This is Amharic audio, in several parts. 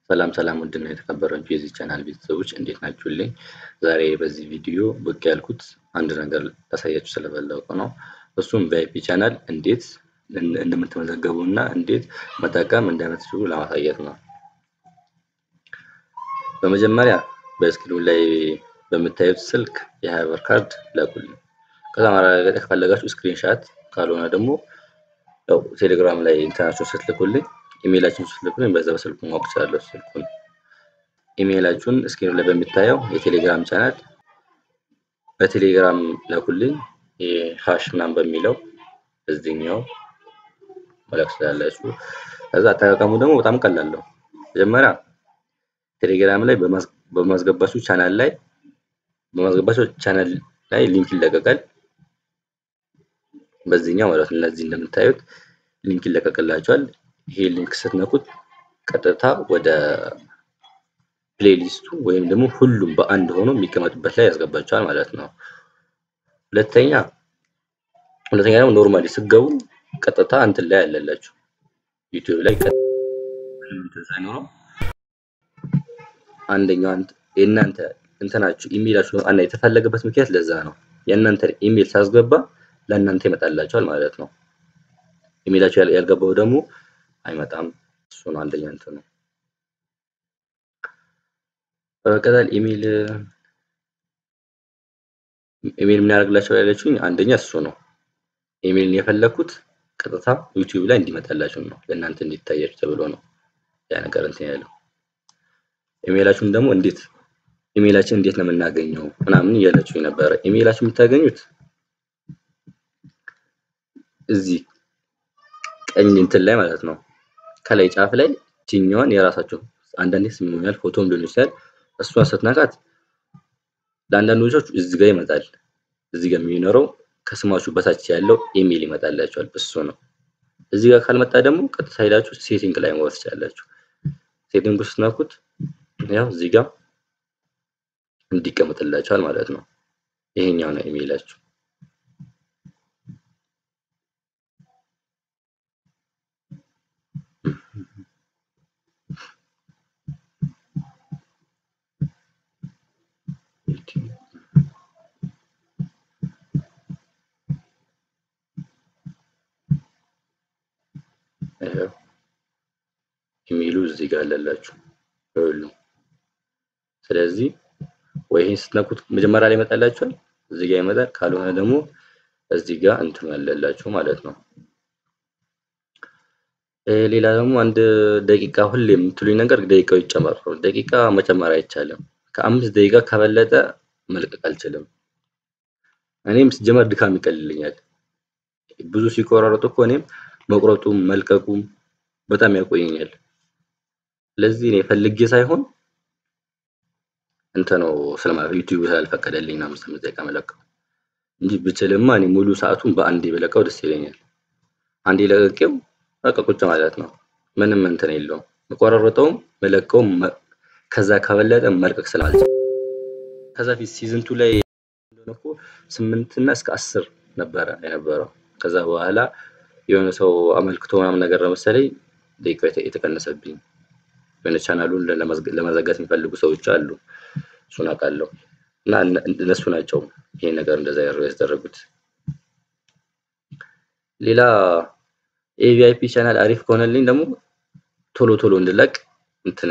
ሰላም ሰላም ውድና የተከበራችሁ የዚህ ቻናል ቤተሰቦች እንዴት ናችሁልኝ? ዛሬ በዚህ ቪዲዮ ብቅ ያልኩት አንድ ነገር ላሳያችሁ ስለፈለኩ ነው። እሱም ቪአይፒ ቻናል እንዴት እንደምትመዘገቡ እና እንዴት መጠቀም እንደምትችሉ ለማሳየት ነው። በመጀመሪያ በስክሪኑ ላይ በምታዩት ስልክ የሀያ ብር ካርድ ላኩልኝ። ከዛ ማረጋገጥ ከፈለጋችሁ ስክሪንሻት ካልሆነ ደግሞ ያው ቴሌግራም ላይ እንትናችሁን ስትልኩልኝ ኢሜይላችሁን ስትልኩልኝ በዛ በስልኩ ማወቅ እችላለሁ። ስልኩን ኢሜይላችሁን ስክሪኑ ላይ በሚታየው የቴሌግራም ቻናል በቴሌግራም ላኩልኝ። ሃሽ ምናምን በሚለው እዚህኛው መላክ ስላላችሁ። ከዛ አጠቃቀሙ ደግሞ በጣም ቀላል ነው። መጀመሪያ ቴሌግራም ላይ በማስገባችሁ ቻናል ላይ በማስገባችሁ ቻናል ላይ ሊንክ ይለቀቃል። በዚህኛው ማለት ነው። እነዚህ እንደምታዩት ሊንክ ይለቀቅላችኋል። ይሄ ሊንክ ስትነኩት ቀጥታ ወደ ፕሌሊስቱ ወይም ደግሞ ሁሉም በአንድ ሆኖ የሚቀመጥበት ላይ ያስገባችኋል ማለት ነው። ሁለተኛ ሁለተኛ ደግሞ ኖርማሊ ስገቡ ቀጥታ እንትን ላይ ያለላችሁ ዩቲዩብ ላይ እንትን ሳይኖረው አንደኛው የእናንተ እንትናችሁ ኢሜይላችሁ እና የተፈለገበት ምክንያት ለዛ ነው። የእናንተ ኢሜይል ሳስገባ ለእናንተ ይመጣላችኋል ማለት ነው። ኢሜይላችሁ ያልገባው ደግሞ አይመጣም። እሱ ነው አንደኛ እንትን ነው። በመቀጠል ኢሜይል ኢሜይል ምን ያደርግላችኋል ያለችሁኝ አንደኛ እሱ ነው። ኢሜይልን የፈለኩት ቀጥታ ዩቲዩብ ላይ እንዲመጣላችሁ ነው። ለእናንተ እንዲታያችሁ ተብሎ ነው ያ ነገር እንትን ያለው። ኢሜይላችሁን ደግሞ እንዴት ኢሜይላችን እንዴት ነው የምናገኘው ምናምን እያላችሁ ነበረ። ኢሜይላችሁ የምታገኙት እዚህ ቀኝ እንትን ላይ ማለት ነው። ከላይ ጫፍ ላይ ችኛዋን የራሳቸው አንዳንዴ ስም ይሆናል ፎቶም ሊሆን ይችላል። እሷን ስትነካት ለአንዳንዶቻችሁ እዚህ ጋር ይመጣል። እዚህ ጋር የሚኖረው ከስማችሁ በታች ያለው ኢሜይል ይመጣላችኋል። እሱ ነው። እዚህ ጋር ካልመጣ ደግሞ ቀጥታ ሄዳችሁ ሴቲንግ ላይ መወር ትችላላችሁ። ሴቲንግ ውስጥ ስትነኩት ያው እዚህ ጋር እንዲቀመጥላችኋል ማለት ነው። ይሄኛው ነው ኢሜይላችሁ። ኢሜይሉ እዚህ ጋር አለላችሁ ሁሉም። ስለዚህ ወይ ይሄን ስትነኩት መጀመሪያ ላይ ይመጣላችኋል፣ እዚህ ጋር ይመጣል። ካልሆነ ደግሞ እዚህ ጋር እንትን ያለላችሁ ማለት ነው። ሌላ ደግሞ አንድ ደቂቃ ሁሌ የምትሉኝ ነገር ደቂቃው ይጨመር ነው። ደቂቃ መጨመር አይቻልም። ከአምስት ደቂቃ ከበለጠ መልቀቅ አልችልም። እኔም ሲጀመር ድካም ይቀልልኛል። ብዙ ሲቆራረጡ እኮ እኔም መቁረጡም መልቀቁም በጣም ያቆየኛል። ስለዚህ እኔ ፈልጌ ሳይሆን እንትን ነው ስለማ ዩቲዩብ ስላልፈቀደልኝ ነው አምስት ደቂቃ መለቀው እንጂ ብችልማ እኔ ሙሉ ሰዓቱን በአንዴ በለቀው ደስ ይለኛል። አንዴ ለቀቄው በቃ ቁጭ ማለት ነው። ምንም እንትን የለውም። መቆራረጠውም መለቀውም ከዛ ከበለጠ መልቀቅ ስላልቻለ ከዛ ፊት ሲዝን ቱ ላይ እኮ ስምንት እና እስከ አስር ነበረ የነበረው። ከዛ በኋላ የሆነ ሰው አመልክቶ ምናምን ነገር ነው መሰለኝ ደቂቃ የተቀነሰብኝ። የሆነ ቻናሉን ለመዘጋት የሚፈልጉ ሰዎች አሉ። እሱን አውቃለሁ። እና እነሱ ናቸው ይሄ ነገር እንደዛ ያስደረጉት። ሌላ ኤቪአይፒ ቻናል አሪፍ ከሆነልኝ ደግሞ ቶሎ ቶሎ እንድለቅ እንትን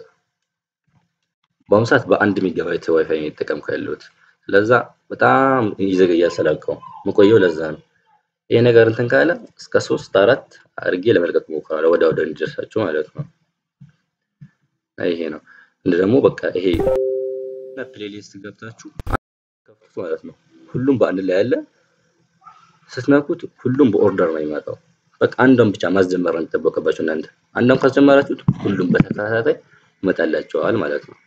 በአሁኑ ሰዓት በአንድ ሜጋባይት ዋይፋይ እየተጠቀምኩ ያለሁት። ስለዛ በጣም ይዘገያል ስላልከው መቆየው ለዛ ነው። ይሄ ነገር እንትን ካለ እስከ ሶስት አራት አድርጌ ለመልቀቅ ሞክራለሁ፣ ወደ ወደ እንዲደርሳችሁ ማለት ነው። ይሄ ነው እንደ ደግሞ በቃ ይሄ ፕሌሊስት ገብታችሁ ከፍቱ ማለት ነው። ሁሉም በአንድ ላይ ያለ ስትነኩት ሁሉም በኦርደር ነው የሚመጣው። በቃ አንዷን ብቻ ማስጀመር ነው የሚጠበቅባችሁ እናንተ። አንዷን ካስጀመራችሁት ሁሉም በተከታታይ ይመጣላቸዋል ማለት ነው።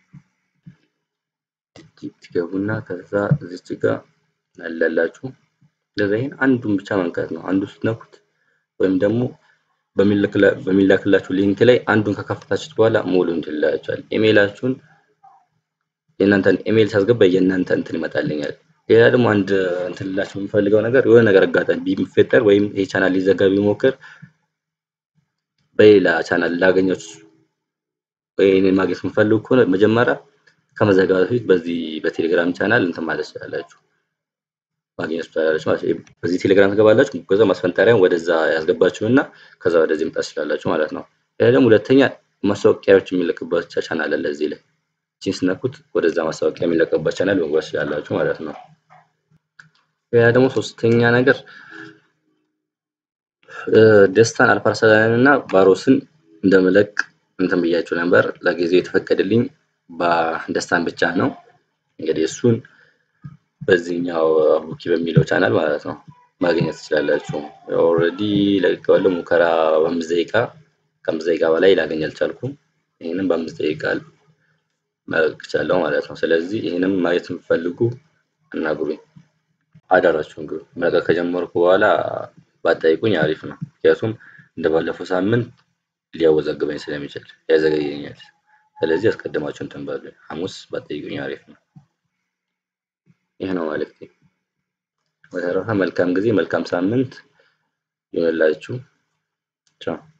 ትገቡና ከዛ እዚች ጋር ያለላችሁ ለዛ ይሄን አንዱን ብቻ መንካት ነው። አንዱ ስትነኩት ወይም ደግሞ በሚላክላችሁ ሊንክ ላይ አንዱን ከከፈታችሁት በኋላ ሙሉ እንትን ይላችኋል። ኢሜይላችሁን የእናንተን ኢሜይል ሳስገባ የእናንተ እንትን ይመጣልኛል። ሌላ ደግሞ አንድ እንትን ልላችሁ የምፈልገው ነገር የሆነ ነገር አጋጣሚ ቢፈጠር ወይም ይሄ ቻናል ሊዘጋ ቢሞክር በሌላ ቻናል ላገኛችሁ ወይ እኔን ማግኘት የምፈልጉ ከሆነ መጀመሪያ ከመዘጋቱ በፊት በዚህ በቴሌግራም ቻናል እንትን ማለት ትችላላችሁ ማግኘት ትችላላችሁ ማለት ነው። በዚህ ቴሌግራም ትገባላችሁ። ከዛ ማስፈንጠሪያን ወደዛ ያስገባችሁና ከዛ ወደዚህ መጣት ትችላላችሁ ማለት ነው። ይሄ ደግሞ ሁለተኛ ማስታወቂያዎች የሚለቅበት ቻናል አለ እዚህ ላይ እቺን ስነኩት ወደዛ ማስታወቂያ የሚለቅበት ቻናል መግባት ትችላላችሁ ማለት ነው። ሌላ ደግሞ ሶስተኛ ነገር ደስታን አልፓርሰላን እና ባሮስን እንደምለቅ እንትን ብያችሁ ነበር። ለጊዜው የተፈቀደልኝ በደስታን ብቻ ነው። እንግዲህ እሱን በዚህኛው አቡኪ በሚለው ቻናል ማለት ነው ማግኘት ትችላላችሁ። ኦልሬዲ ለቅቄዋለሁ። ሙከራ በአምስት ደቂቃ ከአምስት ደቂቃ በላይ ላገኝ አልቻልኩም። ይህንም በአምስት ደቂቃ መልቀቅ እችላለሁ ማለት ነው። ስለዚህ ይህንም ማየት የምትፈልጉ አናግሩኝ፣ አዳራችሁን ግቡ። መልቀቅ ከጀመርኩ በኋላ ባጠይቁኝ አሪፍ ነው። ምክንያቱም እንደ ባለፈው ሳምንት ሊያወዛግበኝ ስለሚችል ያዘገየኛል። ስለዚህ አስቀድማችሁ እንትን በሉ። ሐሙስ ባጠይቁኝ አሪፍ ነው። ይህ ነው መልእክቴ። በተረፈ መልካም ጊዜ፣ መልካም ሳምንት ይሆንላችሁ። ቻው